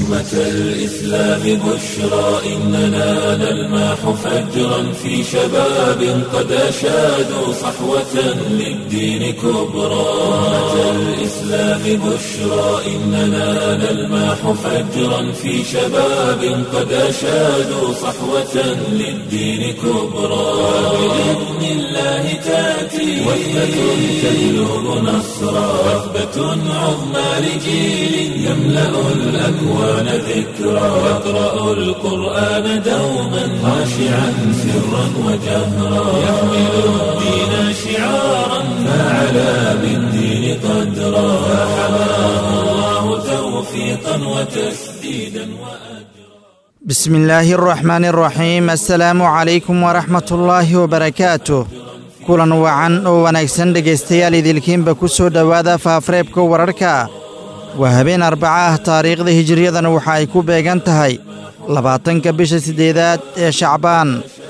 أمة الإسلام بشرى إننا نلمح فجرا في شباب قد أشادوا صحوة للدين كبرى أمة الإسلام بشرى إننا نلمح فجرا في شباب قد أشادوا صحوة للدين كبرى بإذن الله تأتي وثبة تجلب نصرا وثبة عظمى لجيل يملأ الأكوان ذكرا يقرأ القرآن دوما خاشعا سرا وجهرا يحمل الدين شعارا فعلى بالدين قدرا فحماه الله توفيقا وتسديدا وأجرا بسم الله الرحمن الرحيم السلaamu calaykum waraxmat ullaahi wabarakaatuh kulan wacan oo wanaagsan dhegaystayaal idilkiinba ku soo dhowaada faafareebka wararka waa habeen arbaca ah taariikhda hijiriyadana waxa ay ku beegan tahay labaatanka bisha siddeedaad ee shacbaan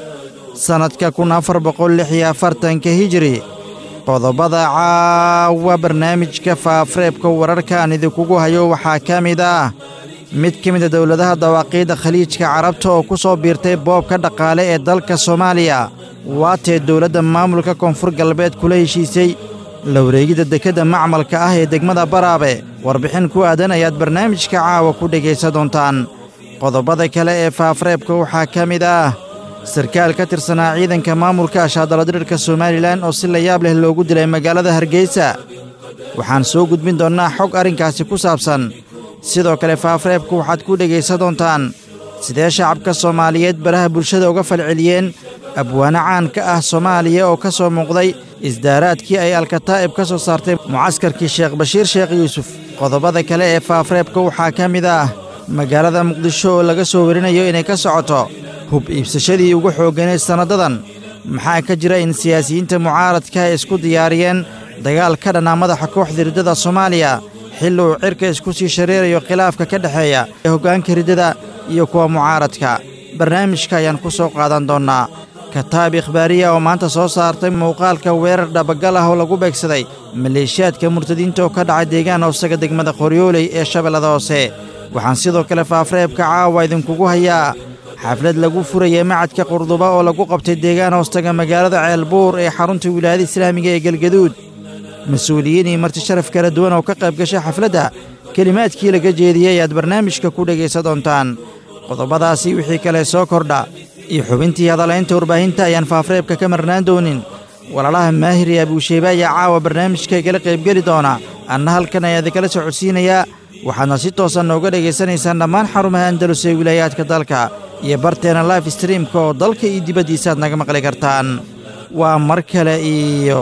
sannadka kun afar boqol lix iyo afartanka hijiri qodobada caawa barnaamijka faafareebka wararkaan idinkugu hayo waxaa ka mid ah mid ka mida dowladaha dawaaqiidda khaliijka carabta oo ku soo biirtay boobka dhaqaale ee dalka soomaaliya waatee dowladda maamulka koonfur galbeed kula heshiisay la wareegidda dekedda macmalka ah ee degmada baraabe warbixin ku aadan ayaad barnaamijka caawa ku dhegaysan doontaan qodobada kale ee faafareebka waxaa ka mid ah sarkaal ka tirsanaa ciidanka maamulka ashaadaladirirka somalilan oo si layaab leh loogu dilay magaalada hargeysa waxaan soo gudbin doonnaa xog arrinkaasi ku saabsan sidoo kale faafareebku waxaad ku dhegaysan doontaan sidee shacabka soomaaliyeed baraha bulshada uga falceliyeen abwaano caan ka ah soomaaliya oo ka soo muuqday isdaaraadkii ay alkataa'ib ka soo saartay mucaskarkii sheekh bashiir sheekh yuusuf qodobada kale ee faafareebka waxaa ka mid ah magaalada muqdisho oo laga soo warinayo inay ka socoto hub iibsashadii ugu xoogganeed sannadadan maxaa ka jira in siyaasiyiinta mucaaradka ay isku diyaariyeen dagaal ka dhanaa madaxa kooxda riddada soomaaliya xilli uu cirka isku sii shareerayo khilaafka ka dhexeeya ee hoggaanka riddada iyo kuwa mucaaradka barnaamijka ayaan ku soo qaadan doonnaa kataab ikhbaariya oo maanta soo saartay muuqaalka weerar dhabagal ah oo lagu beegsaday maleeshiyaadka murtadiinta oo ka dhacay deegaan hoosaga degmada qoryooley ee shabeellada hoose waxaan sidoo kale faafareebka caawa idinkugu hayaa xaflad lagu furayay macadka qurduba oo lagu qabtay deegaan hoostaga magaalada ceelbuur ee xarunta wilaayada islaamiga ee galgaduud mas-uuliyiin iyo marti sharaf kala duwan oo ka qayb gashay xafladda kelimaadkii laga jeediyey ayaad barnaamijka ku dhegaysan doontaan qodobadaasi wixii kale soo kordha iyo xubintii hadalaynta warbaahinta ayaan faafareebka ka marnaan doonin walaalaha maahir iyo abuusheybe ayaa caawa barnaamijka igala qaybgeli doona anna halkan ayaa idinkala socodsiinayaa waxaadna si toosan nooga dhegaysanaysaan dhammaan xarumaha andalus ee wilaayaadka dalka iyo barteena life streamka oo dalka iyo dibaddiisaaad naga maqli kartaan waa mar kale iyo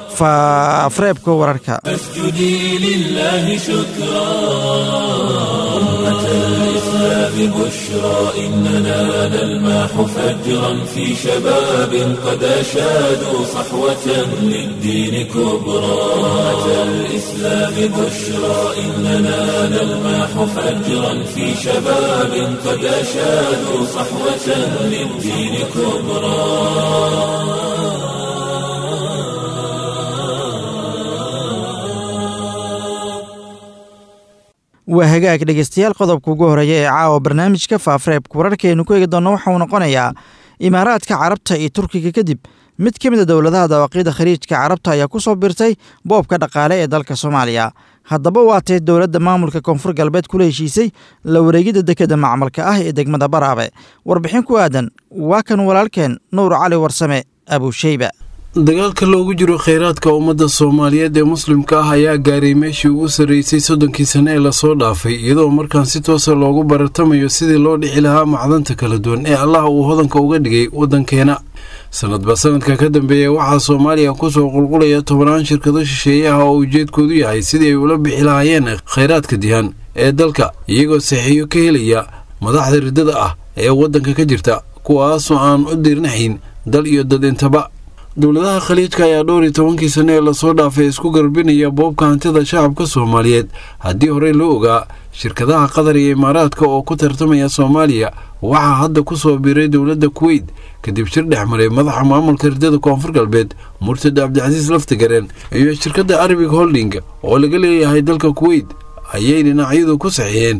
faafareebka wararka فاسجدي لله شكرا أمة الإسلام بشرى إننا نلمح فجرا في شباب قد أشادوا صحوة للدين كبرى أمة الإسلام بشرى إننا نلمح فجرا في شباب قد أشادوا صحوة للدين كبرى waa hagaag dhegaystayaal qodobka ugu horeeya ee caawa barnaamijka faafareebka wararkaaynu ku eegi doonno waxa uu noqonayaa imaaraadka carabta iyo turkiga kadib mid ka mid a dowladaha dawaaqiidda khaliijka carabta ayaa ku soo birtay boobka dhaqaale ee dalka soomaaliya haddaba waatee dowladda maamulka koonfur galbeed kula heshiisay la wareegidda dekedda macmalka ah ee degmada baraabe warbixin ku aadan waa kan walaalkeen nuur cali warsame abuusheyba dagaalka loogu jiro kheyraadka ummadda soomaaliyeed ee muslimka ah ayaa gaaray meeshii ugu sarreysay soddonkii sane ee lasoo dhaafay iyadoo markaan si toosa loogu baratamayo sidii loo dhixi lahaa macdanta kala duwan ee allah uu hodanka uga dhigay waddankeena sanadba sanadka ka dambeeya waxaa soomaaliya kusoo qulqulaya tobanaan shirkado shisheeye ah oo ujeedkoodu yahay sidii ay ula bixi lahaayeen kheyraadka dihan ee dalka iyagoo saxiiyo ka helaya madaxda riddada ah ee waddanka ka jirta kuwaasoo aan u dirnaxayn dal iyo dad intaba dowladaha khaliijka ayaa dhowr iyo tobankii sane ee lasoo dhaafay isku garbinaya boobka hantida shacabka soomaaliyeed haddii horey loo ogaa shirkadaha qatar iyo imaaraadka oo ku tartamaya soomaaliya waxaa hadda ku soo biiray dowladda kuweyt kadib shir dhex maray madaxa maamulka ridada koonfur galbeed murtada cabdicasiis laftigareen iyo shirkadda arabic holding oo laga leeyahay dalka kuweyt ayay dhinacyadu ku saxiixeen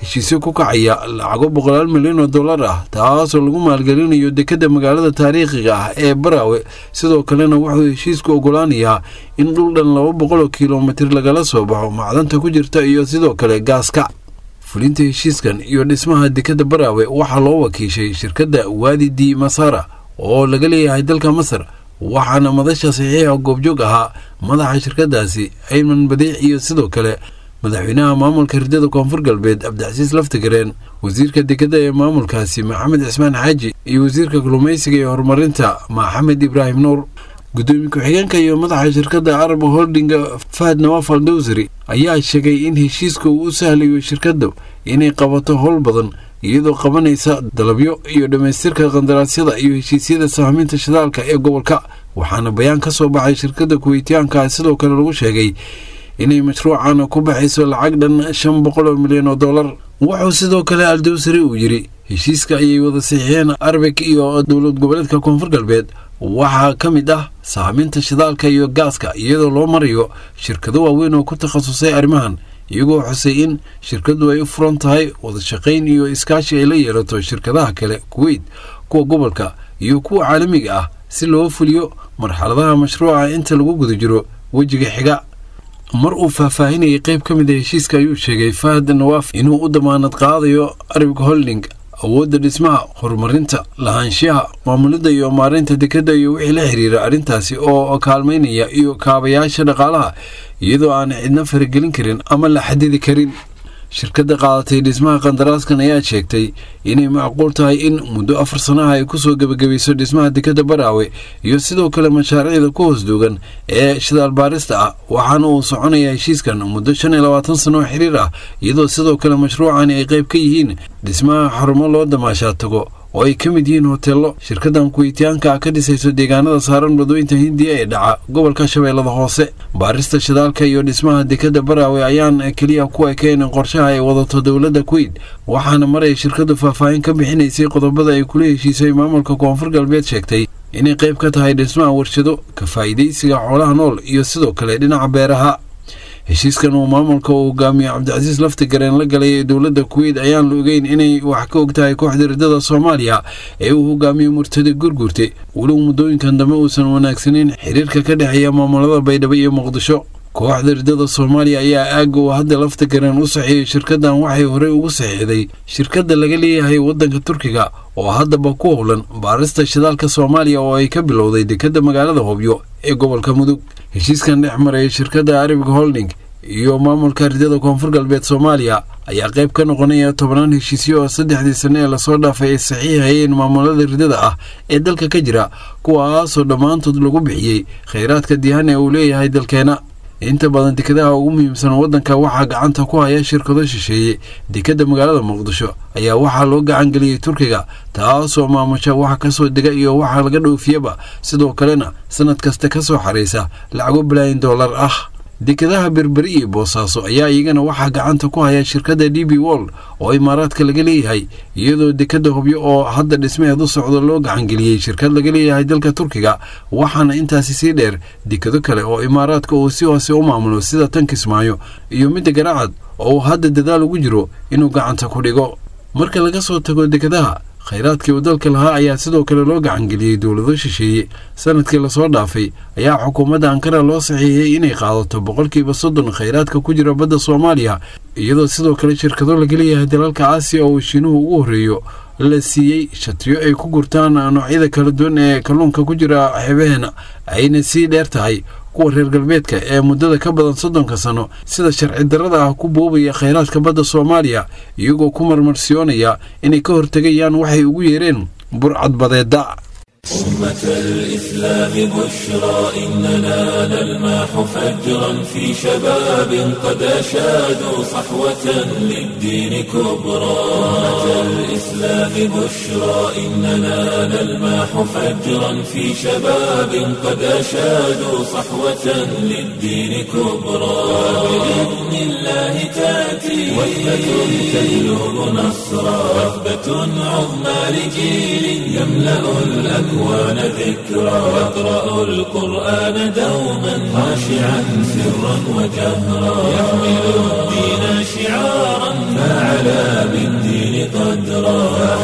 heshiisyo ku kacaya lacago boqolaal milyan oo dollar ah taasoo lagu maalgelinayo dekedda magaalada taariikhiga ah ee baraawe sidoo kalena wuxuu heshiisku ogolaanayaa in dhul dhan laba boqol oo kilomitir lagala soo baxo macdanta ku jirta iyo sidoo kale gaaska fulinta heshiiskan iyo dhismaha dekedda baraawe waxaa loo wakiishay shirkadda waadi di masara oo laga leeyahay dalka masar waxaana madasha saxiixa goobjoog ahaa madaxa shirkadaasi ayman badiic iyo sidoo kale madaxweynaha maamulka hirdada koonfur galbeed cabdicasiis laftigareen wasiirka dekeda ee maamulkaasi maxamed cismaan xaaji iyo wasiirka kalluumaysiga ee horumarinta maxamed ibraahim nuur gudoomiye ku-xigeenka iyo madaxa shirkadda arab holdinga fahad nawaaf al dowsari ayaa sheegay in heshiiska uu u sahlayo shirkadda inay qabato howl badan iyadoo qabanaysa dalabyo iyo dhammaystirka qandaraasyada iyo heshiisyada sahminta shidaalka ee gobolka waxaana bayaan ka soo baxay shirkadda kuweytiyaanka sidoo kale lagu sheegay inay mashruucan ku baxayso lacag dhan shan boqol oo milyan oo dollar wuxuu sidoo kale aldowsari uu yidhi heshiiska ayay wada saxiixeen arbik iyo dowlad goboleedka koonfur galbeed waxaa ka mid ah sahminta shidaalka iyo gaaska iyadoo loo marayo shirkado waaweyn oo ku takhasusay arrimahan iyagoo xusay in shirkaddu ay u furan tahay wadashaqayn iyo iskaashi ay la yeelato shirkadaha kale kuweyt kuwa gobolka iyo kuwa caalamiga ah si loo fuliyo marxaladaha mashruuca inta lagu guda jiro wejiga xiga mar uu faahfaahinayay qayb ka mid a heshiiska ayuu sheegay fahad nawaaf inuu u damaanad qaadayo arabig holding awoodda dhismaha horumarinta lahaanshiyaha maamulidda iyo maareynta dekedda iyo wixii la xiriira arrintaasi oo kaalmaynaya iyo kaabayaasha dhaqaalaha iyadoo aan cidna faragelin karin ama la xadidi karin shirkadda qaadatay dhismaha qandaraaskan ayaa sheegtay inay macquul tahay in muddo afar sanaha ay kusoo gebagabayso dhismaha dekedda baraawe iyo sidoo kale mashaariicda ku hoos duugan ee shidaal baarista ah waxaana uu soconayaa heshiiskan muddo shan iyo labaatan sano oo xiriir ah iyadoo sidoo kale mashruucani ay qayb ka yihiin dhismaha xarumo loo damaashaa tago oo ay ka mid yihiin hoteello shirkadan kuweytiyaanka ka dhisayso deegaanada saaran badooyinta hindiya ee dhaca gobolka shabeellada hoose baarista shidaalka iyo dhismaha dekadda baraawe ayaan keliya ku ekeen qorshaha ay wadato dowladda kuweyt waxaana mar ay shirkadu faahfaahin ka bixinaysay qodobada ay kula heshiisay maamulka koonfur galbeed sheegtay inay qayb ka tahay dhismaha warshado ka faa'iidaysiga xoolaha nool iyo sidoo kale dhinaca beeraha heshiiskan uu maamulka uu hogaamiye cabdicasiis laftigareen la galay ee dowladda kuweyt ayaan la ogeyn inay wax ka og tahay kooxda riddada soomaaliya ee uu hogaamiye murtade gurgurte weliba muddooyinkan dambe uusan wanaagsanayn xiriirka ka dhexeeya maamulada baydhabo iyo muqdisho kooxda riddada soomaaliya ayaa aagga uu hadda laftigareen u saxiiyey shirkaddan waxay horey ugu saxiixday shirkadda laga leeyahay waddanka turkiga oo haddaba ku howlan baarista shidaalka soomaaliya oo ay ka bilowday dekedda magaalada hobyo ee gobolka mudug heshiiskan dhex maraya shirkadda arabig holding iyo maamulka riddada koonfur galbeed soomaaliya ayaa qayb ka noqonaya tobannaan heshiisyo oo saddexdii sane ee lasoo dhaafay ay saxiixayeen maamulada riddada ah ee dalka ka jira kuwaasoo dhammaantood lagu bixiyey khayraadka dihan ee uu leeyahay dalkeena inta badan dekadaha ugu muhiimsan waddanka waxaa gacanta ku haya shirkado shisheeye dekedda magaalada muqdisho ayaa waxaa loo gacan geliyey turkiga taasoo maamusha waxa kasoo dega iyo waxa laga dhoofiyaba sidoo kalena sanad kasta ka soo xaraysa lacago balaayin dollar ah dekadaha berberi iyo boosaaso ayaa iyagana waxaa gacanta ku haya shirkadda d b wold oo imaaraadka laga leeyahay iyadoo dekadda hobyo oo hadda dhismaheed u socdo loo gacangeliyey shirkad laga leeyahay dalka turkiga waxaana intaasi sii dheer dekado kale oo imaaraadka uu si hoose u maamulo sida tan kismaayo iyo midda garaacad oo uu hadda dadaal ugu jiro inuu gacanta ku dhigo marka laga soo tago dekadaha khayraadkii uu dalka lahaa ayaa sidoo kale loo gacangeliyey dowlado shisheeye sanadkii lasoo dhaafay ayaa xukuumadda ankara loo saxiixiyey inay qaadato boqolkiiba soddon khayraadka ku jira badda soomaaliya iyadoo sidoo kale shirkado laga leeyahay dalalka aasiya oo shiinuhu ugu horreeyo la siiyey shatiyo ay ku gurtaan noocyada kala duwan ee kalluunka ku jira xebaheena ayna sii dheer tahay kuwa reer galbeedka ee muddada ka badan soddonka sano sida sharci darrada ah ku boobaya khayraadka badda soomaaliya iyagoo ku marmarsiyoonaya inay ka hortegayaan waxay ugu yeereen burcad badeedda أمة الإسلام بشرى إننا نلمح فجرا في شباب قد أشادوا صحوة للدين كبرى أمة الإسلام بشرى إننا نلمح فجرا في شباب قد أشادوا صحوة للدين كبرى بإذن الله تأتي وثبة تجلب نصرا وثبة عظمى لجيل يملأ الأمر الأكوان ذكرى يقرأ القرآن دوما خاشعا سرا وجهرا يحمل الدين شعارا فعلى بالدين قدرا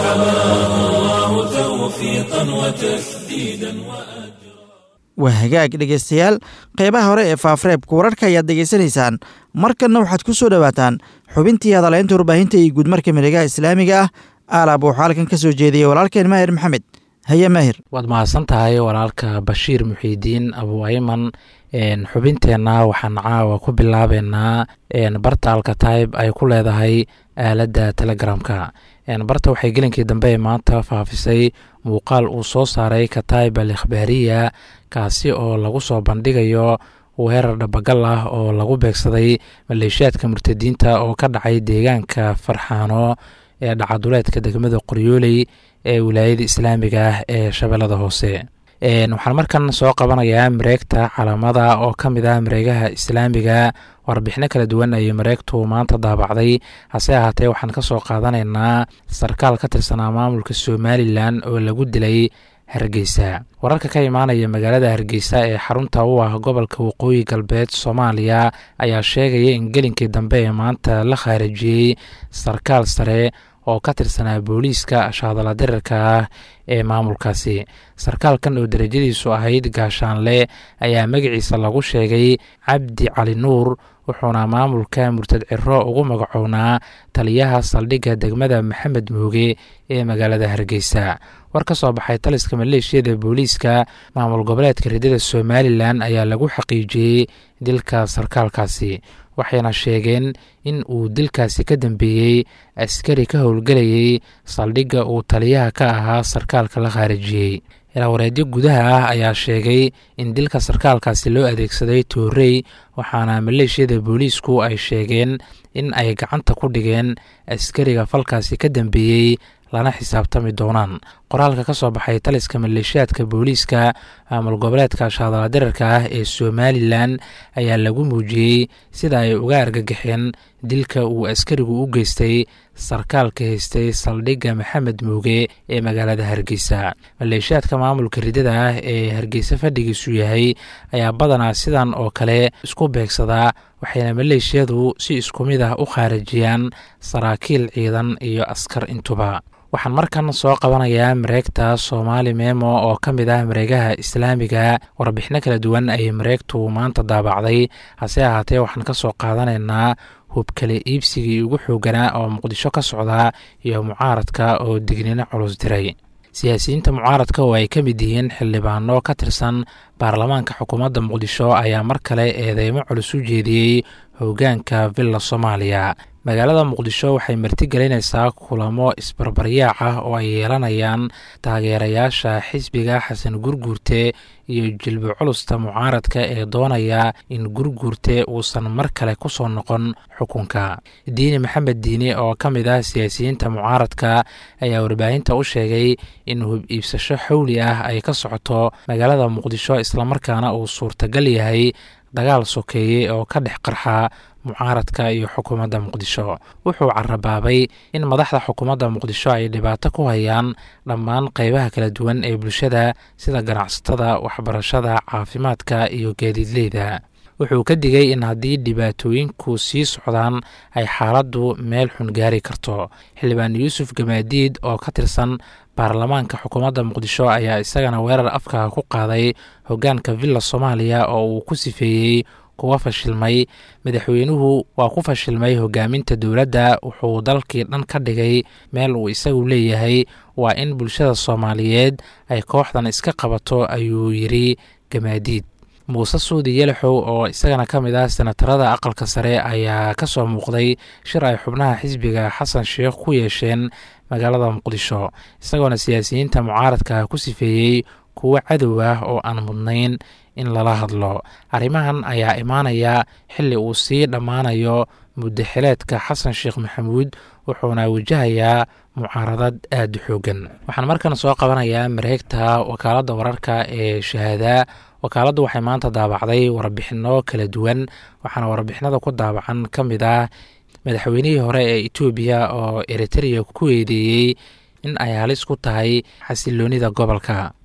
فحماه الله توفيقا وتسديدا وأجرا waa hagaag dhegaystayaal qeybaha hore ee faafareebka wararka ayaad degeysanaysaan markanna waxaad ku soo dhowaataan xubintii hadaleynta warbaahinta iyo guudmarka miregaha islaamiga ah aalaab waxaa halkan ka soo jeediyey walaalkeen maahir maxamed haye maahir waad mahadsan tahay walaalka bashiir muxiidiin abu ayman xubinteenna waxaan caawa ku bilaabeynaa bartaalka tayb ay ku leedahay aaladda telegramka barta waxay gelinkii dambe ee maanta faafisay muuqaal uu soo saaray katayb al ikhbaariya kaasi oo lagu soo bandhigayo weerar dhabagal ah oo lagu beegsaday maleeshiyaadka murtadiinta oo ka dhacay deegaanka farxaano ee dhacaduleedka degmada qoryooley ee wilaayada islaamiga ah ee shabeellada hoose waxaan markan soo qabanayaa mareegta calaamada oo ka mid ah mareegaha islaamiga warbixino kala duwan ayay mareegtu maanta daabacday hase ahaatee waxaan ka soo qaadanaynaa sarkaal ka tirsanaa maamulka somalilan oo lagu dilay hargeysa wararka ka imaanaya magaalada hargeysa ee xarunta u ah gobolka waqooyi galbeed soomaaliya ayaa sheegaya in gelinkii dambe ee maanta la khaarijiyey sarkaal sare oo ka tirsanaa booliiska shaadala dirirka ah ee maamulkaasi sarkaalkan oo darajadiisu ahayd gaashaanle ayaa magaciisa lagu sheegay cabdi cali nuur wuxuuna maamulka murtad ciro ugu magacownaa taliyaha saldhigga degmada maxamed mooge ee magaalada hargeysa war ka soo baxay taliska maleeshiyada booliiska maamul goboleedka ridada somalilan ayaa lagu xaqiijiyey dilka sarkaalkaasi waxayna sheegeen in uu dilkaasi ka dambeeyey askari ka howlgelayay saldhigga uu taliyaha ka ahaa sarkaalka la khaarijiyey ilaawareedyo gudaha ah ayaa sheegay in dilka sarkaalkaasi loo adeegsaday toorey waxaana maleeshiyada booliisku ay sheegeen in ay gacanta ku dhigeen askariga falkaasi ka dambeeyey lana xisaabtami doonaan qoraalka ka soo baxay taliska maleeshiyaadka booliiska maamul goboleedka shaadala dirarka ah ee somalilan ayaa lagu muujiyey sida ay uga argagaxeen dilka uu askarigu u geystay sarkaalka haystay saldhigga maxamed muuge ee magaalada hargeysa maleeshiyaadka maamulka ridada ah ee hargeysa fadhigiisu yahay ayaa badanaa sidan oo kale isku beegsadaa waxayna maleeshiyadu si isku mid ah u khaarijiyaan saraakiil ciidan iyo askar intuba waxaan markan soo qabanayaa mareegta soomaali memo oo ka mid ah mareegaha islaamiga warbixino kala duwan ayay mareegtu maanta daabacday hase ahaatee waxaan ka soo qaadanaynaa hubkale iibsigii ugu xooganaa oo muqdisho ka socdaa iyo mucaaradka oo dignino culus diray siyaasiyiinta mucaaradka oo ay ka mid yihiin xildhibaano ka tirsan baarlamaanka xukuumadda muqdisho ayaa mar kale eedeymo culus u jeediyey hoggaanka villa soomaaliya magaalada muqdisho waxay martigelinaysaa kulamo isbarbaryaac ah oo ay yeelanayaan taageerayaasha xisbiga xasan gurguurte iyo jilbo culusta mucaaradka ee doonaya in gurguurte uusan mar kale ku soo noqon xukunka diini maxamed diini oo ka mid ah siyaasiyiinta mucaaradka ayaa warbaahinta u sheegay in hub iibsasho xowli ah ay ka socoto magaalada muqdisho islamarkaana uu suurtagal yahay dagaal sokeeye oo ka dhex qarxa mucaaradka iyo xukuumadda muqdisho wuxuu carabaabay in madaxda xukuumadda muqdisho ay dhibaato ku hayaan dhammaan qeybaha kala duwan ee bulshada sida ganacsatada waxbarashada caafimaadka iyo gaadiidleyda wuxuu ka digay in haddii dhibaatooyinku sii socdaan ay xaaladdu meel xun gaari karto xildhibaan yuusuf gamaadiid oo ka tirsan baarlamaanka xukuumadda muqdisho ayaa isagana weerar afka ku qaaday hoggaanka villa soomaaliya oo uu ku sifeeyey kuwa fashilmay madaxweynuhu waa ku fashilmay hogaaminta dowladda wuxuu dalkii dhan ka dhigay meel uu isagu leeyahay waa in bulshada soomaaliyeed ay kooxdan iska qabato ayuu yidri gamaadiid muuse suudi yelaxow oo isagana ka mid ah senatarada aqalka sare ayaa ka soo muuqday shir ay xubnaha xisbiga xasan sheekh ku yeesheen magaalada muqdisho isagoona siyaasiyiinta mucaaradka ku sifeeyey kuwo cadow ah oo aan mudnayn in lala hadlo arrimahan ayaa imaanaya xilli uu sii dhammaanayo muddaxileedka xasan sheekh maxamuud wuxuuna wajahayaa mucaaradad aada u xoogan waxaan markan soo qabanayaa mareegta wakaaladda wararka ee shahaada wakaaladdu waxay maanta daabacday warbixinno kala duwan waxaana warbixinada ku daabacan ka mid ah madaxweynihii hore ee etoobiya oo eritereya ku eedeeyey in ay halis ku tahay xasiloonida gobolka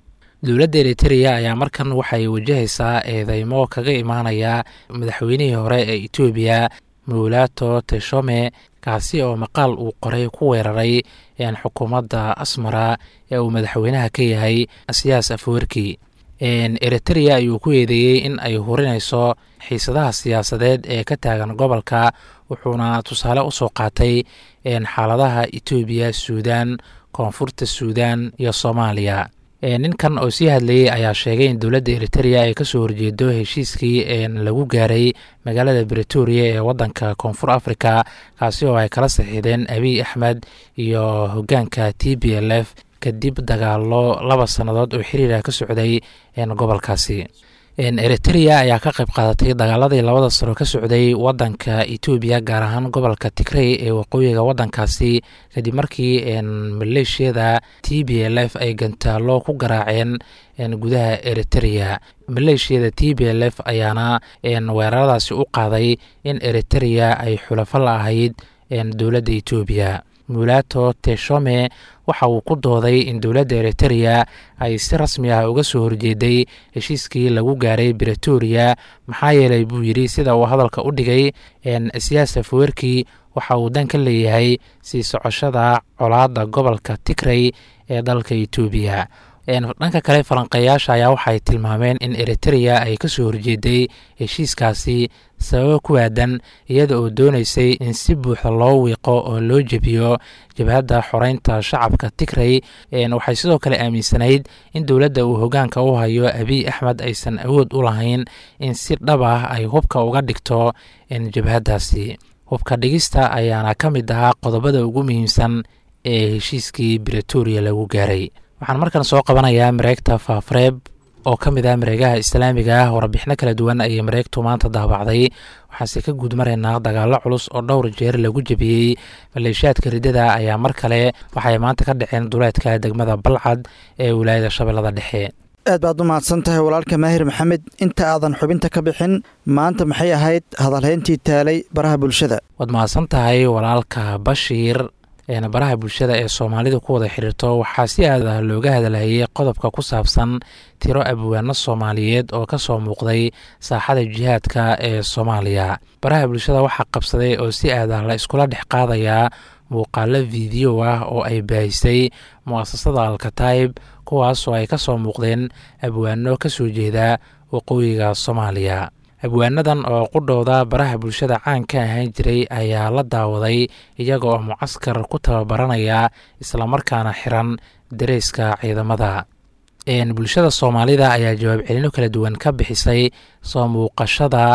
dowladda eritereya ayaa markan waxay wajahaysaa eedeymo kaga imaanaya madaxweynihii hore ee etoobiya mowlato teshome kaasi oo maqaal uu qoray ku weeraray xukuumadda asmara ee uu madaxweynaha ka yahay siyaas afwerki eritereya ayuu ku eedeeyey in ay hurinayso xiisadaha siyaasadeed ee ka taagan gobolka wuxuuna tusaale usoo qaatay xaaladaha etoobiya suudan koonfurta suudan iyo soomaaliya ninkan oo sii hadlayey ayaa sheegay in dowladda eritereya ay kasoo horjeedo heshiiskii lagu gaaray magaalada bretoria ee wadanka koonfur africa kaasi oo ay kala saxiideen abiy axmed iyo hogaanka t b l f kadib dagaalo laba sannadood oo xiriira ka socday gobolkaasi eritereya ayaa ka qayb qaadatay dagaaladii labada sano ka socday wadanka etoobiya gaar ahaan gobolka tigrey ee waqooyiga wadankaasi kadib markii maleeshiyada t b l f ay gantaalo ku garaaceen gudaha eritereya maleeshiyada t b l f ayaana weeraradaasi u qaaday in eritereya ay xulafo la ahayd dowladda etoobiya mulato teshome waxa uu ku dooday in dowladda eritereya ay si rasmi ah uga soo horjeeday heshiiskii lagu gaaray bretoria maxaa yeelay buu yidhi sida uu hadalka u dhigay siyaas afwerki waxa uu dan ka leeyahay sii socoshada colaadda gobolka tigrey ee dalka etoobiya dhanka kale falanqeeyaasha ayaa waxay tilmaameen in eritereya ay kasoo horjeeday heshiiskaasi sababo ku aadan iyada oo dooneysay in si buuxda loo wiiqo oo loo jebiyo jabhadda xoreynta shacabka tigrey waxay sidoo kale aaminsanayd in dowladda uu hogaanka u hayo abiy axmed aysan awood u lahayn in si dhab ah ay hubka uga dhigto jabhaddaasi hubka dhigista ayaana ka mid ahaa qodobada ugu muhiimsan ee heshiiskii bretoria lagu gaaray waxaan markan soo qabanayaa mareegta faafreeb oo ka mid ah mareegaha islaamiga ah warbixino kala duwan ayay mareegtu maanta daabacday waxaanse ka guud maraynaa dagaallo culus oo dhowr jeer lagu jebiyey maleeshiyaadka riddada ayaa mar kale waxay maanta ka dhaceen duleedka degmada balcad ee wilaayada shabeellada dhexe aad baad u mahadsan tahay walaalka maahir maxamed inta aadan xubinta ka bixin maanta maxay ahayd hadalhayntii taalay baraha bulshada waad mahadsan tahay walaalka bashiir baraha bulshada ee soomaalidu ku wada xiriirto waxaa si aad ah looga hadalhayay qodobka ku saabsan tiro abwaano soomaaliyeed oo ka soo muuqday saaxada jihaadka ee soomaaliya baraha bulshada waxaa qabsaday oo si aad ah la iskula dhex qaadayaa muuqaalo fiideo ah oo ay baahisay mu'asasada alkataib kuwaas oo ay ka soo muuqdeen abwaano ka soo jeeda waqooyiga soomaaliya abwaanadan oo qudhowda baraha bulshada caan ka ahaan jiray ayaa la daawaday iyaga oo mucaskar ku tababaranaya islamarkaana xiran dareyska ciidamada bulshada soomaalida ayaa jawaab celino kala duwan ka bixisay soo muuqashada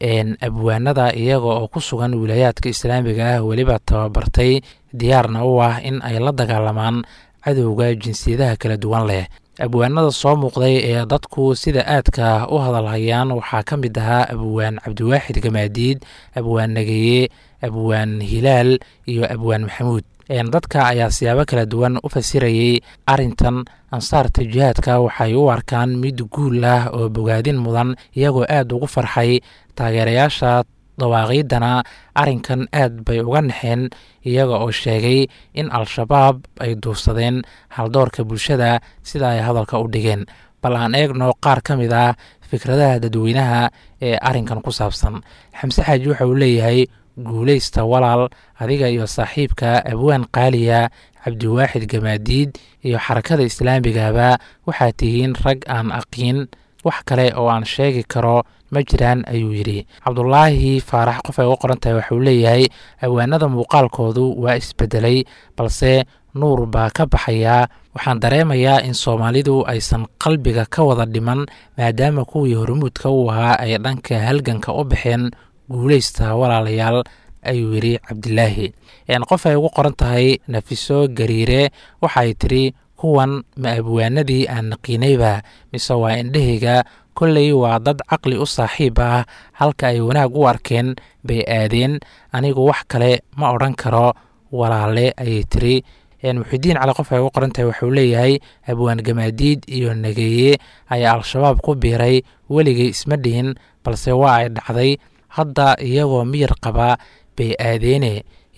abwaanada iyaga oo ku sugan wilaayaadka islaamiga ah weliba tababartay diyaarna u ah in ay la dagaalamaan cadowga jinsiyadaha kala duwan leh abwaanada soo muuqday ee dadku sida aadka u hadalhayaan waxaa ka mid ahaa abwaan cabdiwaaxid gamaadiid abwaan nageeye abwaan hilaal iyo abwaan maxamuud dadka ayaa siyaabo kala duwan u fasirayey arintan ansaarta jihaadka waxay u arkaan mid guul ah oo bogaadin mudan iyagoo aad ugu farxay taageerayaasha dawaaqiidana arrinkan aad bay uga naxeen iyaga oo sheegay in al-shabaab ay duursadeen haldoorka bulshada sida ay hadalka u dhigeen bal aan eegno qaar ka mid ah fikradaha dadweynaha ee arrinkan ku saabsan xamse xaaji waxa uu leeyahay guulaysta walaal adiga iyo saaxiibka abwaan qaaliya cabdiwaaxid gamaadiid iyo xarakada islaamigaba waxaad tihiin rag aan aqiin wax kale oo aan sheegi karo ma jiraan ayuu yidhi cabdulaahi faarax qof ay uga qoran tahay waxauu leeyahay awaanada muuqaalkoodu waa isbedelay balse nuur baa ka baxayaa waxaan dareemayaa in soomaalidu aysan qalbiga ka wada dhiman maadaama kuwii hormuudka u ahaa ay dhanka halganka u baxeen guulaysta walaalayaal ayuu yidhi cabdilaahi qof ay ugu qoran tahay nafiso gariire waxay tidhi kuwan ma abwaanadii aan naqiinayba mise waa indhahayga kolley waa dad caqli u saaxiib ah halka ay wanaag u arkeen bay aadeen anigu wax kale ma odhan karo walaale ayay tiri muxidiin cali qof ay ugu qoran tahay waxuu leeyahay abwaan gamaadiid iyo nageeye ayaa al-shabaab ku biiray weligay isma dhihin balse waa ay dhacday hadda iyagoo miyir qaba bay aadeene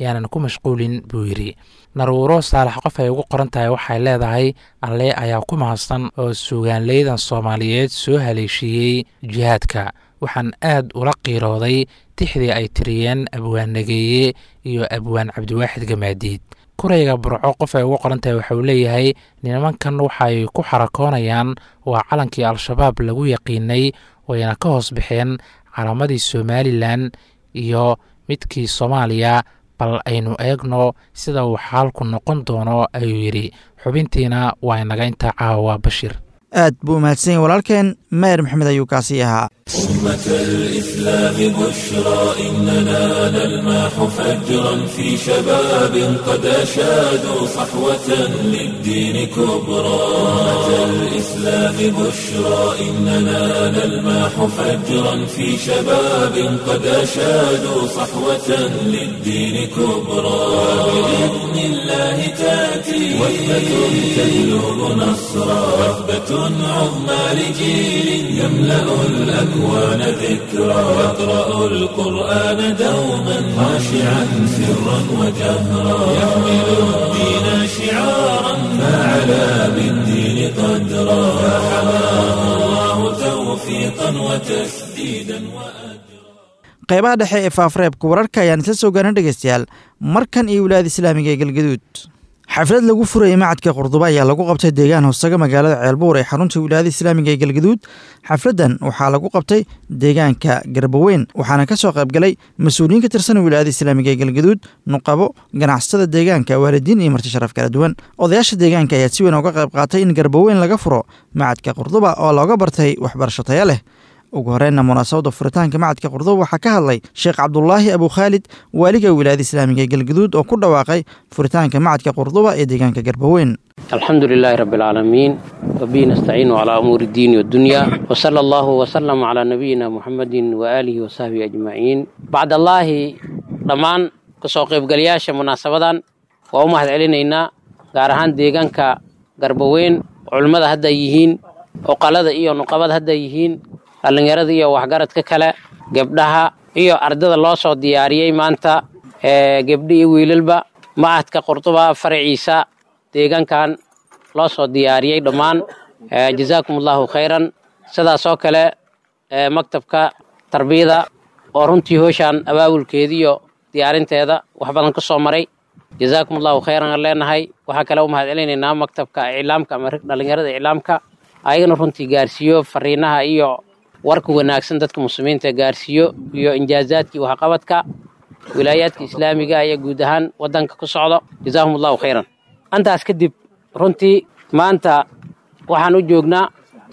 yaanan ku mashquulin buu yidhi naruuro saalax qof ay ugu qoran tahay waxay leedahay alle ayaa ku mahadsan oo suugaanleydan soomaaliyeed soo haleeshiiyey jihaadka waxaan aad ula qiirooday tixdii ay tiriyeen abwaan nageeye iyo abwaan cabdiwaaxid gamaadiid kurayga burco qof ay ugu qoran tahay waxauu leeyahay nimankan waxay ku xarakoonayaan waa calankii al-shabaab lagu yaqiinay wayna ka hoos baxeen calaamadii somalilan iyo midkii soomaaliya bal aynu eegno sida uu xaalku noqon doono ayuu yidhi xubintiina waa inaga intaa caawa bashir aad buu umahadsan yahy walaalkeen mayer maxamed ayuu kaasii ahaa أمة الإسلام بشرى إننا نلماح فجرا في شباب قد أشادوا صحوة للدين كبرى أمة الإسلام بشرى إننا نلماح فجرا في شباب قد أشادوا صحوة للدين كبرى بإذن الله تأتي وثبة تجلب نصرا وثبة عظمى لجيل يملأ الأكوان ذكرى يقرأ القرآن دوما خاشعا سرا وجهرا يحمل الدين شعارا فعلى بالدين قدرا فحماه الله توفيقا وتسديدا وأجرا qaybaha dhexe ee faafreebka wararka ayaan isla soo gaarna dhegeystayaal markan iyo wilaayada islaamiga ee galgaduud xaflad lagu furayay macadka qurduba ayaa lagu qabtay deegaan hoosaga magaalada ceelbuur ee xarunta wilaayada islaamiga ee galgaduud xafladdan waxaa lagu qabtay deegaanka garbaweyn waxaana ka soo qaybgalay mas-uuliyiin ka tirsan wilaayada islaamiga ee galgaduud nuqabo ganacsatada deegaanka waalidiin iyo marti sharaf kala duwan odayaasha deegaanka ayaa si weyn uga qayb qaatay in garbaweyn laga furo macadka qurduba oo looga bartay waxbarasho taya leh ugu horeyna munaasabadda furitaanka macadka qurduba waxaa ka hadlay sheekh cabdulaahi abu khaalid waaliga wilaayada islaamiga ee galgaduud oo ku dhawaaqay furitaanka macadka qurduba ee deegaanka garbaweyn alxamdu lilaahi rabbi alcaalamiin wabihi nastaciinu calaa umuuri iddiini waddunya wsala allahu wsalam calaa nabiyina muxamedin waaalihi wasaxbihi ajmaciin bacdallaahi dhammaan kasoo qaybgalayaasha munaasabadan waa u mahad celinaynaa gaar ahaan deegaanka garbaweyn culimmada hadday yihiin oqalada iyo nuqabada hadday yihiin dhallinyarada iyo waxgaradka kale gebdhaha iyo ardada loo soo diyaariyey maanta gebdhi iyo wiilalba macadka qurduba faraciisa deegaankan loo soo diyaariyey dhammaan jazaakum allahu khayran sidaas oo kale maktabka tarbiyada oo runtii hooshaan abaabulkeediiyo diyaarinteeda wax badan ka soo maray jazaakum allahu khayran aan leenahay waxaa kale u mahad celinaynaa maktabka iclaamka ama dhallinyarada iclaamka ayagana runtii gaarsiiyo fariinaha iyo warka wanaagsan dadka muslimiinta gaarsiiyo iyo injaazaadkii waxqabadka wilaayaadka islaamiga iyo guud ahaan wadanka ku socdo jazaahum allahu khayran antaas kadib runtii maanta waxaan u joognaa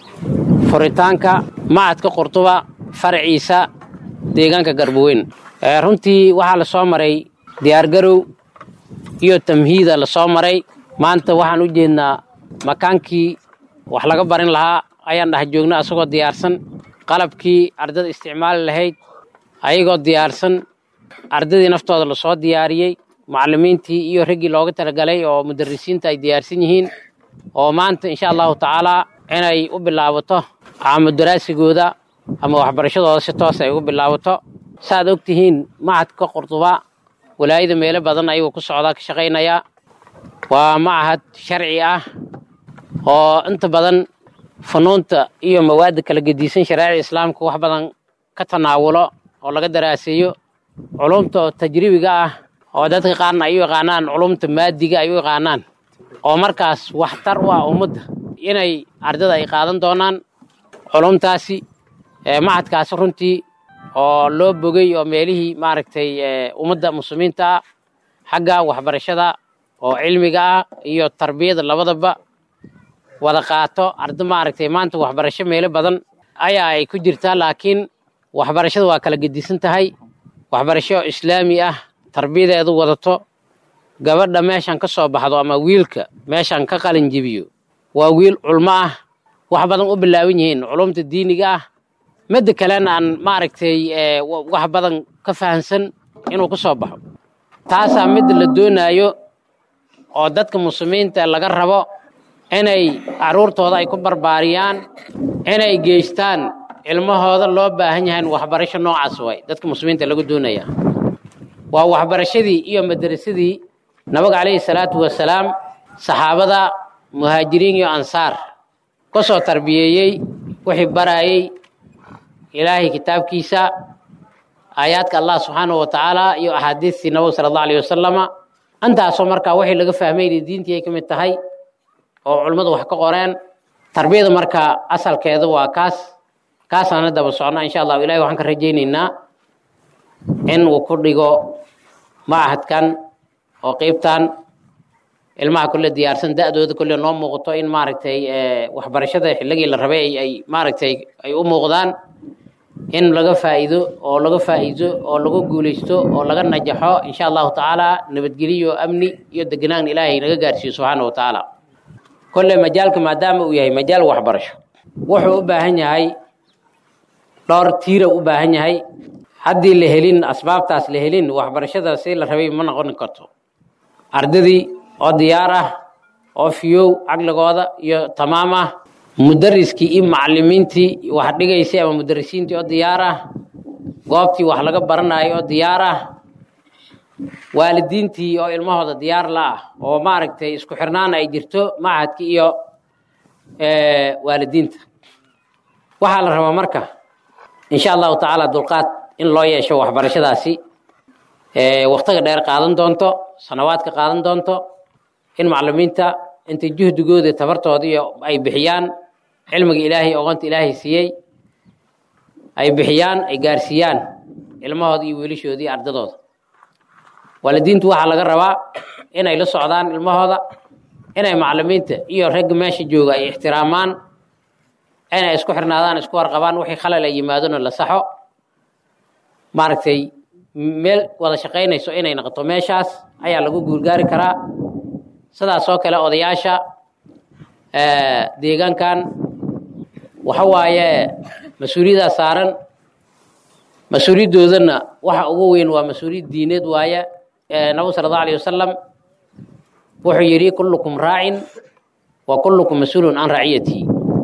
furitaanka macadka qurtuba faraciisa deegaanka garbaweyn runtii waxaa la soo maray diyaargarow iyo tamhiida la soo maray maanta waxaan u jeednaa makaankii wax laga barin lahaa ayaan dhex joognaa asagoo diyaarsan qalabkii ardada isticmaali lahayd ayagoo diyaarsan ardadii naftooda lasoo diyaariyey macallimiintii iyo raggii looga talagalay oo mudarisiinta ay diyaarsan yihiin oo maanta insha allahu tacaalaa inay u bilaabato caamo daraasigooda ama waxbarashadooda si toos ay ugu bilaabato saaad og tihiin macadka qurduba walaayada meelo badan ayagoo ku socdaa ka shaqaynayaa waa macahad sharci ah oo inta badan funuunta iyo mawaadda kala gediisan shareecada islaamka wax badan ka tanaawulo oo laga daraaseeyo culumta oo tajribiga ah oo dadka qaarna ay u yaqaanaan culumta maadiga ay u yaqaanaan oo markaas waxtar u ah ummadda inay ardada ay qaadan doonaan culumtaasi macadkaasi runtii oo loo bogay oo meelihii maaragtay ummadda muslimiinta ah xagga waxbarashada oo cilmiga ah iyo tarbiyada labadaba wada qaato arda maaragtay maanta waxbarasho meelo badan ayaa ay ku jirtaa laakiin waxbarashada waa kala gedisan tahay waxbarasho islaami ah tarbiyadeedu wadato gabadha meeshan ka soo baxdo ama wiilka meeshan ka qalin jebiyo waa wiil culmo ah wax badan u bilaaban yihiin culumta diiniga ah midda kalena aan maaragtay wax badan ka fahansan inuu ka soo baxo taasaa midda la doonaayo oo dadka muslimiinta laga rabo inay carruurtooda ay ku barbaariyaan inay geystaan ilmahooda loo baahan yahay waxbarasho noocaas way dadka muslimiinta lagu doonaya waa waxbarashadii iyo madrasadii nabiga calayhi salaatu wasalaam saxaabada muhaajiriin iyo ansaar ka soo tarbiyeeyey wixii barayey ilaahay kitaabkiisa aayaadka allah subxaanahu wa tacaala iyo axaadiistii nabiga sala allahu alayhi wasalama intaasoo markaa wixii laga fahmayna diintii ay ka mid tahay oo culimmadu wax ka qoreen tarbiyada marka asalkeedu waa kaas kaasaana daba socnaa insha allahu ilahi waxaan ka rajaynaynaa in uu ku dhigo machadkan oo qeybtan ilmaha kule diyaarsan da-dooda kule noo muuqato in maaragtay waxbarashada xilligii la rabay ay maaragtay ay u muuqdaan in laga faa'iido oo laga faa'iido oo laga guulaysto oo laga najaxo insha allahu tacaala nabadgeliyo amni iyo degenaan ilaahay naga gaarsiiyo subxaana wa tacaala kolle majaalka maadaama uu yahay majaal waxbarasho wuxuu u baahan yahay dhowr tiira u baahan yahay haddii la helin asbaabtaas la helin waxbarashada si la rabay ma noqon karto ardadii oo diyaar ah oo fiyow caqligooda iyo tamaam ah mudariskii iyo macalimiintii wax dhigaysay ama mudarisiintii oo diyaar ah goobtii wax laga baranayo oo diyaar ah waalidiintii oo ilmahooda diyaar la ah oo maaragtay isku xirnaan ay jirto machadki iyo waalidiinta waxaa la rabaa marka insha allahu tacaala dulqaad in loo yeesho waxbarashadaasi waktiga dheer qaadan doonto sanawaadka qaadan doonto in macalimiinta inta juhdigooda tabartooda iyo ay bixiyaan cilmiga ilaahay oqonta ilaahay siiyey ay bixiyaan ay gaarsiiyaan ilmahooda iyo wiilashoodii ardadooda waalidiintu waxaa laga rabaa inay la socdaan ilmahooda inay macalimiinta iyo ragga meesha jooga ay ixtiraamaan inay isku xirnaadaan isku warqabaan wixii khalal ay yimaadona la saxo maaragtay meel wada shaqaynayso inay noqoto meeshaas ayaa lagu guurgaari karaa sidaas oo kale odayaasha deegaankan waxa waaye mas-uuliyaddaa saaran mas-uuliyaddoodana waxa ugu weyn waa mas-uuliyad diineed waaye nabigu sala allahu alayh wasalam wuxuu yidhi kullukum raacin wa kullukum mas-uulun can raciyatihi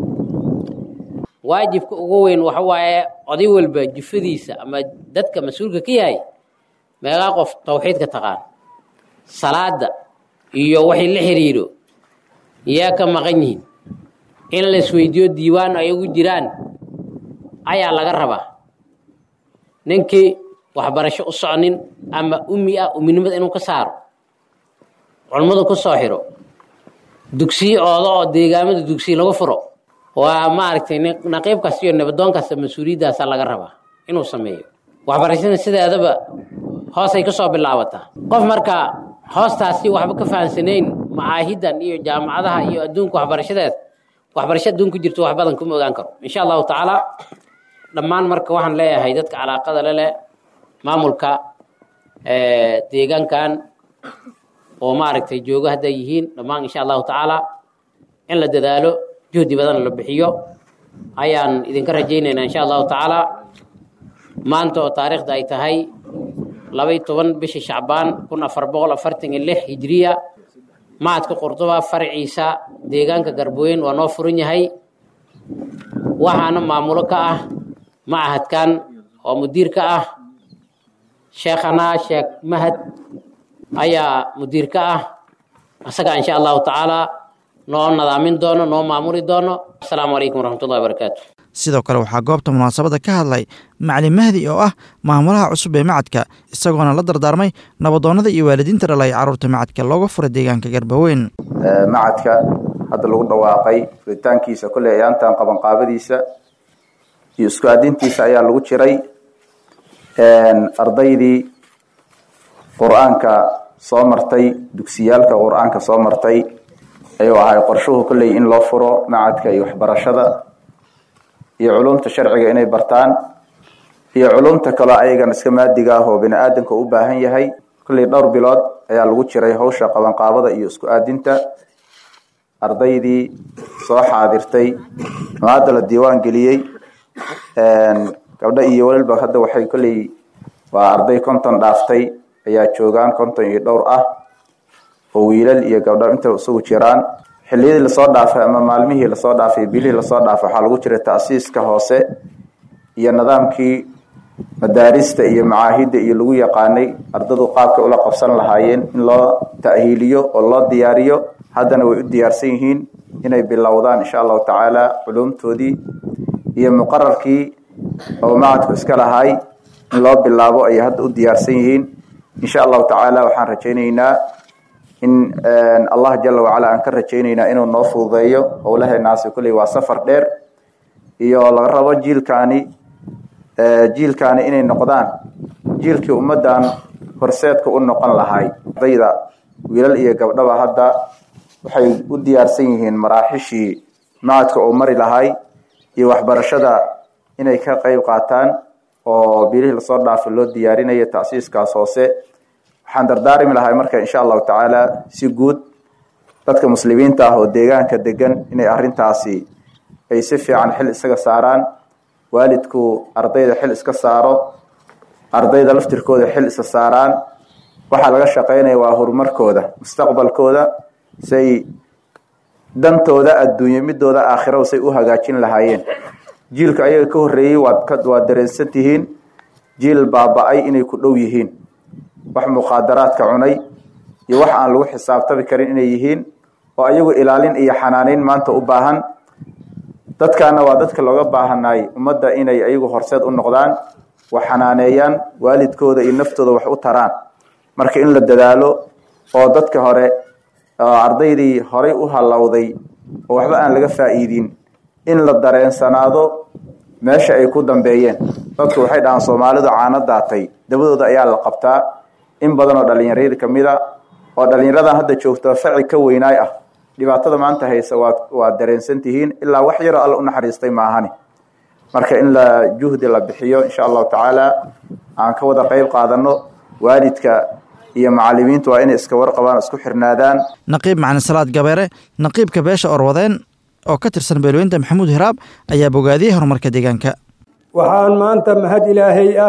waajibka ugu weyn waxa waaye oday walba jufadiisa ama dadka mas-uulka ka yahay meeqaa qof tawxiidka taqaan salaada iyo waxay la xiriiro yaa ka maqan yihiin in la isweydiiyo diiwaan ay ugu jiraan ayaa laga rabaa ninkii waxbarasho u socnin ama umi ah uminimada inuu ka saaro culmadu ku soo xiro dugsiyo ooda oo deegaamada dugsiya lagu furo waa maaragtay naqiib kasta iyo nabadoon kasta mas-uuliyaddaasa laga rabaa inuu sameeyo waxbarashada sideedaba hoosay ka soo bilaabataa qof marka hoostaasi waxba ka fahansanayn macaahidan iyo jaamacadaha iyo adduunka waxbarashadeed waxbarasho adduunku jirto wax badan kuma ogaan karo insha allahu tacaala dhammaan marka waxaan leeyahay dadka calaaqada le leh maamulka deegaankan oo maaragtay joogo hadday yihiin dhammaan insha allahu tacaala in la dadaalo juhdi badan la bixiyo ayaan idinka rajaynaynaa insha allahu tacaala maanta oo taariikhda ay tahay labay toban bishii shacbaan kun afar boqol afartan iyo lix hijiriya macadka qurduba farciisa deegaanka garbooyin waa noo furan yahay waxaana maamulo ka ah macahadkan oo mudiir ka ah sheekhana sheekh mahad ayaa mudiir ka ah isaga insha allahu tacaala noo nadaamin doono noo maamuli doono asalaamu calaykum waraxmatullahi wabarakaatu sidoo kale waxaa goobta munaasabadda ka hadlay macalin mahdi oo ah maamulaha cusub ee macadka isagoona la dardaarmay nabadoonnada iyo waalidiinta dhalay carruurta macadka looga furay deegaanka garbaweyn macadka hadda lagu dhawaaqay furitaankiisa kolley ayaantan qabanqaabadiisa iyo isku aadintiisa ayaa lagu jiray ardaydii qur-aanka soo martay dugsiyaalka qur-aanka soo martay ayuu ahay qorshuhu kolley in loo furo macadka iyo waxbarashada iyo culumta sharciga inay bartaan iyo culumta kaloo ayagan iska maadiga ah oo bini aadamka u baahan yahay kolley dhowr bilood ayaa lagu jiray hawsha qabanqaabada iyo isku aadinta ardaydii soo xaadirtay oo hadda la diiwaan geliyey gabdho iyo walilba hadda waxay kolley waa arday konton dhaaftay ayaa joogaan konton iyo dhowr ah oo wiilal iyo gabdho inta isugu jiraan xilliyadii lasoo dhaafay ama maalmihii lasoo dhaafay bilihii lasoo dhaafay waxaa lagu jiray ta'siiska hoose iyo nidaamkii madaarista iyo macaahidda iyo lagu yaqaanay ardadu qaabka ula qabsan lahaayeen in loo ta'hiiliyo oo loo diyaariyo haddana way u diyaarsan yihiin inay bilowdaan insha allahu tacaala culumtoodii iyo muqararkii oo macadku iska lahay in loo bilaabo ayay hadda u diyaarsan yihiin insha allahu tacaala waxaan rajaynaynaa in allah jala wacala aan ka rajaynaynaa inuu noo fududeeyo howlaheenaasi kulley waa safar dheer iyo laga rabo jiilkaani jiilkaani inay noqdaan jiilkii ummaddan horseedka u noqon lahay ardayda wiilal iyo gabdhaba hadda waxay u diyaarsan yihiin maraaxishii macadka oo mari lahay iyo waxbarashada inay ka qeyb qaataan oo bilihii lasoo dhaafay loo diyaarinayo tasiiskaas hoose waxaan dardaarmi lahay marka insha allahu tacaala si guud dadka muslimiinta ah oo deegaanka degan inay arintaasi ay si fiican xil isaga saaraan waalidku ardayda xil iska saaro ardayda laftirkooda xil isa saaraan waxaa laga shaqeynaya waa horumarkooda mustaqbalkooda say dantooda adduunye midooda aakhiro say u hagaajin lahaayeen jiilka ayaga ka horeeyey waad waad dareensan tihiin jiil baaba-ay inay ku dhow yihiin wax muqaadaraadka cunay iyo wax aan lagu xisaabtami karin inay yihiin oo ayagu ilaalin iyo xanaaneyn maanta u baahan dadkaana waa dadka looga baahanay ummadda inay ayagu horseed u noqdaan wax xanaaneeyaan waalidkooda iyo naftooda wax u taraan marka in la dadaalo oo dadka hore ardaydii horay u halowday oo waxba aan laga faa'iidin in la dareensanaado meesha ay ku dambeeyeen dadku waxay dhahaan soomaalidu caano daatay dabadooda ayaa la qabtaa in badan oo dhalinyaradi kamid a oo dhalinyaradan hadda joogta faci ka weynaay ah dhibaatada maanta haysa waa waa dareensan tihiin ilaa wax yaroo alla u naxariistay maahani marka in la juhdi la bixiyo insha allahu tacaala aan ka wada qeyb qaadano waalidka iyo macalimiintu waa inay iska warqabaan isku xirnaadaan naqiib macalin salaad gabeere naqiibka beesha orwadeen oo ka tirsan beelweynta maxamuud hiraab ayaa bogaadiyey horumarka deegaanka waxaan maanta mahad ilaahay ah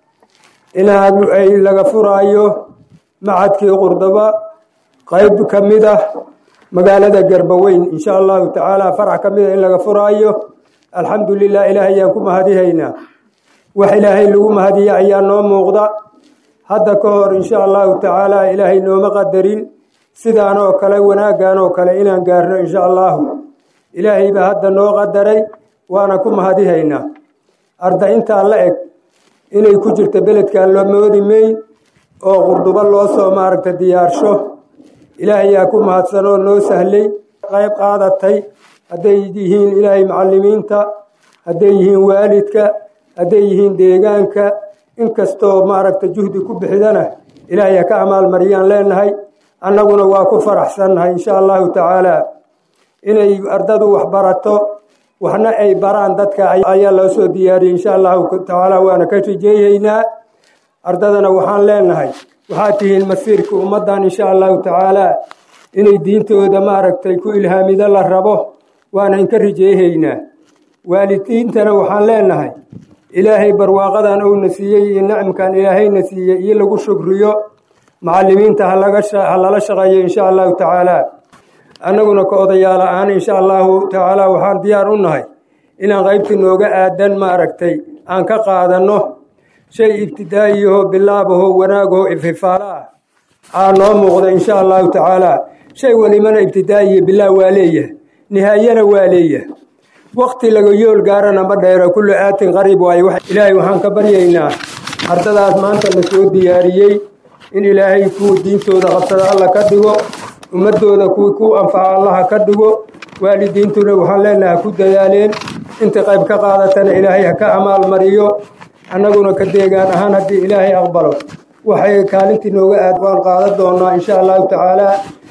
inaad ay laga furaayo macadkii qurdaba qayb ka mid ah magaalada garbaweyn insha allahu tacaala farax ka mid a in laga furaayo alxamdu lilah ilaahay ayaan ku mahadihaynaa wax ilaahay lagu mahadiya ayaa noo muuqda hadda ka hor insha allahu tacaala ilaahay nooma qadarin sidaan oo kale wanaaggan oo kale inaan gaarno insha allahu ilaahay baa hadda noo qadaray waana ku mahadihaynaa arda intaa la eg inay ku jirto beledkan loo moodi mayn oo qurdubo loo soo maaragta diyaarsho ilaahayaa ku mahadsanoo noo sahlay qayb qaadatay hadday yihiin ilaahay macalimiinta hadday yihiin waalidka hadday yihiin deegaanka inkastoo maaragta juhdi ku bixidana ilaahay ha ka amaalmariyaan leenahay annaguna waa ku faraxsannahay insha allahu tacaala inay ardadu wax barato waxna ay baraan dadka ayaa loo soo diyaariyey insha allahu tacaala waana ka rijeeyeynaa ardadana waxaan leenahay waxaad tihiin masiirka ummaddan insha allahu tacaala inay diintooda maaragtay ku ilhaamido la rabo waana inka rijeehaynaa waalidiintana waxaan leenahay ilaahay barwaaqadan uuna siiyey iyo nacimkan ilaahayna siiyey iyo lagu shukriyo macalimiinta ha lala shaqeeyo insha allahu tacaala annaguna ka odayaal ahaan insha allahu tacaala waxaan diyaar u nahay inaan qaybtii nooga aadan maaragtay aan ka qaadanno shay ibtidaa'iyaho bilaabaho wanaagaho ififaalo ah aa noo muuqda insha allahu tacaala shay welibana ibtidaa'iya bilaah waa leeyahay nihaayana waa leeyahay wakti laga yool gaarana ma dheero kullu aatin qariib waayo ilaahay waxaan ka baryaynaa ardadaas maanta la soo diyaariyey in ilaahay kuwa diintooda qabsada alla ka dhigo ummadooda kuwi ku anfaca allaha ka dhigo waalidiintuna waxaan leenaha ku dadaaleen inta qayb ka qaadatana ilaahay ha ka amaal mariyo annaguna ka deegaan ahaan haddii ilaahay aqbalo waxay kaalintii nooga aad waan qaadan doonaa insha allahu tacaala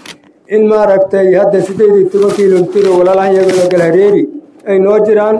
in maaragtay hadda sideed iyo toban kilomitr oo walaalahan iyagooda galhareeri ay noo jiraan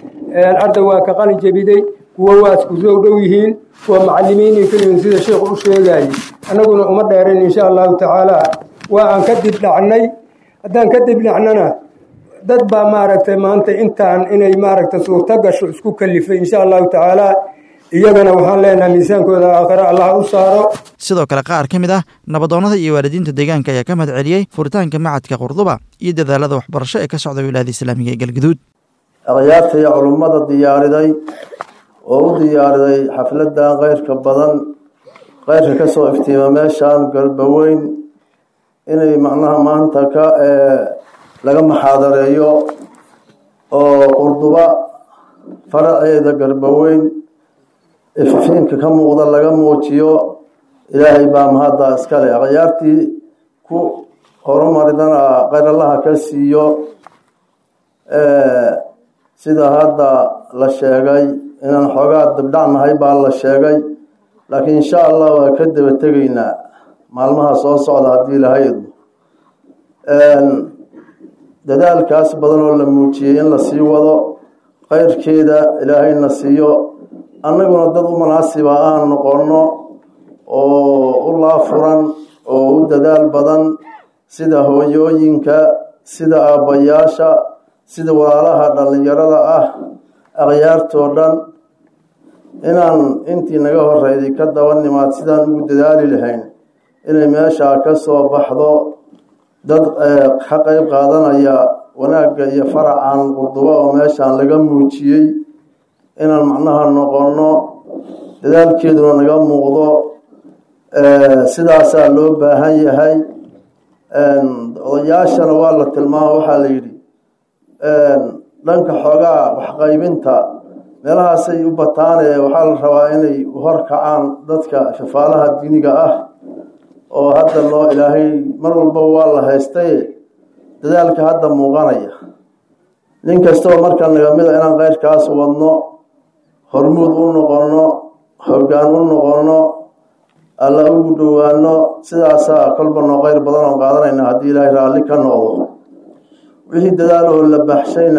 arda waa ka qalin jebiday kuwo waa isku soo dhow yihiin kuwa macalimiin iyo keliyin sida sheikhu u sheegayay annaguna uma dheerin insha allahu tacaala waa aan ka dib dhacnay haddaan ka dib dhacnana dad baa maaragtay maanta intaan inay maaragtay suurto gasho isku kalifay insha allahu tacaala iyagana waxaan leenahay miisaankooda aakhiro allah u saaro sidoo kale qaar ka mid ah nabadoonnada iyo waalidiinta deegaanka ayaa ka mahad celiyey furitaanka macadka qurduba iyo dadaalada waxbarasho ee ka socda wilaayada islaamiga ee galguduud akhyaarta iyo culummada diyaariday oo u diyaariday xafladan keyrka badan keyrka kasoo iftiima meeshan garbaweyn inay macnaha maanta ka laga maxaadareeyo oo qurduba faraceeda garbaweyn ififiinka ka muuqda laga muujiyo ilaahay baa mahadda iskale akhyaartii ku horumaridana keyrallaha ka siiyo sida hadda la sheegay inaan xoogaa dabdhacnahay baa la sheegay laakiin insha allah waa ka daba tegaynaa maalmaha soo socda haddii lahayd dadaalkaas badan oo la muujiyey in la sii wado keyrkeeda ilaahayna siiyo annaguna dad u munaasiba aan noqonno oo u laafuran oo u dadaal badan sida hooyooyinka sida aabbayaasha sida walaalaha dhallinyarada ah akhyaartoo dhan inaan intii naga horeyday ka daba nimaad sidaan ugu dadaali lahayn inay meeshaa ka soo baxdo dad ka qeyb qaadanaya wanaagga iyo faracan qurdubo oo meeshaan laga muujiyey inaan macnaha noqonno dadaalkeeduna naga muuqdo sidaasaa loo baahan yahay odayaashana waa la tilmaama waxaa la yidhi dhanka xoogaa waxqaybinta meelahaasay u bataane waxaa la rabaa inay horkacaan dadka shafaalaha diiniga ah oo hadda loo ilaahay mar walbaba waa la haystay dadaalka hadda muuqanaya nin kastoo marka naga mid a inaan keyrkaas wadno hormuud u noqonno hoggaan u noqonno alla ugu dhowaano sidaasaa kolba noo qeyr badan oo qaadanayna haddii ilaahay raalli ka noqdo wixii dadaal oo la baxshayna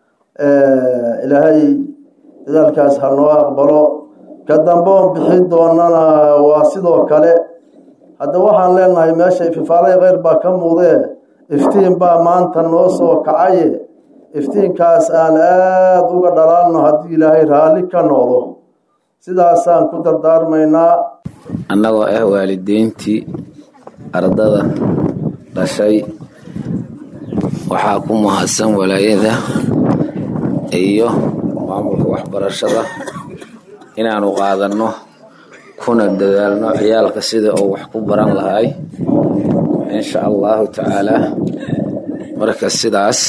ilaahay dadaalkaas ha noo aqbalo ka dambe oon bixi doonana waa sidoo kale hadda waxaan leenahay meesha ififaalay kheyr baa ka muuqdee iftiin baa maanta noo soo kacaye iftiinkaas aan aada uga dhalaalno haddii ilaahay raalli ka noqdo sidaasaan ku dardaarmaynaa annagoo ah waalideyntii ardada dhashay waxaa ku mahadsan walaayada iyo maamulka waxbarashada inaanu qaadanno kuna dadaalno ciyaalka sida uu wax ku baran lahay insha allahu tacaalaa marka sidaas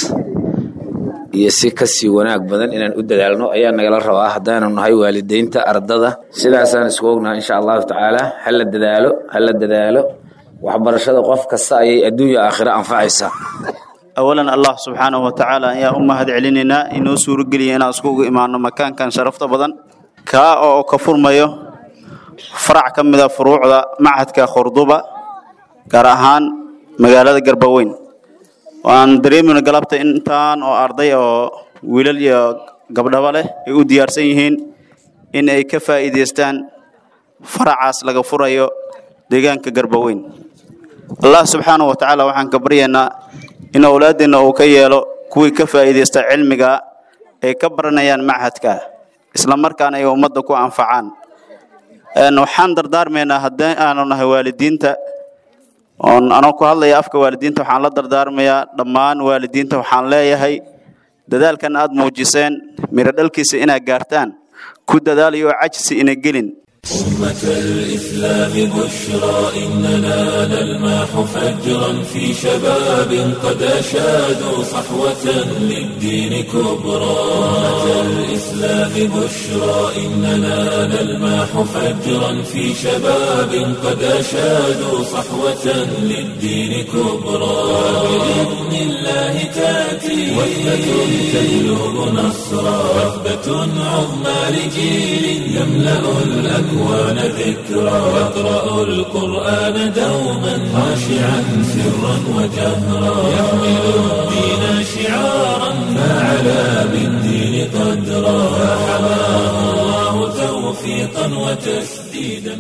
iyo si kasii wanaag badan inaan u dadaalno ayaa nagala rabaa haddaanu nahay waalideynta ardada sidaasaan isku ognaha insha allahu tacaalaa hala dadaalo hala dadaalo waxbarashada qof kasta ayay adduunya aakhiro anfacaysaa awalan allah subxaanahu watacaala ayaa u mahad celinaynaa inoo suurogeliya inaan iskugu imaano makaankan sharafta badan kaa oo ka furmayo farac ka mida furuucda machadka khurduba gaar ahaan magaalada garbaweyn waan dareemayno galabta intaan oo arday oo wiilal iyo gabdhaba leh ay u diyaarsan yihiin in ay ka faa'iidaystaan faracaas laga furayo deegaanka garbaweyn allah subxaanahu watacaala waxaan ka baryaynaa in owlaadeenna uu ka yeelo kuwii ka faa'iidaysta cilmiga ay ka baranayaan machadka isla markaana ay ummadda ku anfacaan waxaan dardaarmaynaa haddii aanu nahay waalidiinta oon anoo ku hadlaya afka waalidiinta waxaan la dardaarmayaa dhammaan waalidiinta waxaan leeyahay dadaalkan aad muujiseen miro dhalkiisa inaad gaartaan ku dadaalayo cajsi ina gelin أمة الإسلام بشرى إننا نلمح فجرا في شباب قد أشادوا صحوة للدين كبرى أمة الإسلام بشرى إننا نلمح فجرا في شباب قد أشادوا صحوة للدين كبرى بإذن الله تأتي وثبة تهلب نصرا وثبة عظمى لجيل يملأ الأكوان الأكوان ذكرى يقرأ القرآن دوما خاشعا سرا وجهرا يحمل الدين شعارا فعلى بالدين قدرا فحماه الله توفيقا وتسديدا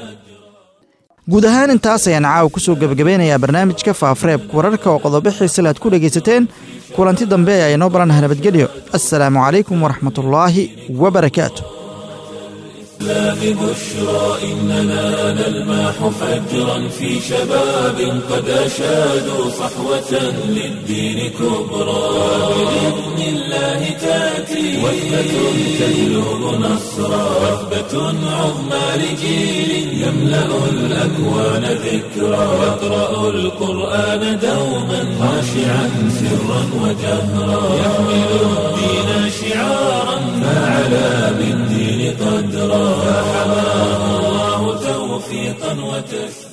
guud ahaan intaas ayaan caawa ku soo gebagabeynayaa barnaamijka faafareebka wararka oo qodobo xiisale aad ku dhegaysateen kulanti dambe ee aynoo barannaha nabadgelyo assalaamu calaykum waraxmatullaahi wabarakaatu لا ببشرى إننا نلمح فجرا في شباب قد أشادوا صحوة للدين كبرى بإذن الله تأتي وثبة تجلب نصرا وثبة عظمى لجيل يملأ الأكوان ذكرا يقرأ القرآن دوما خاشعا سرا وجهرا يحمل الدين شعارا فعلى بالدين قدرا فحماه الله توفيقا وتسليما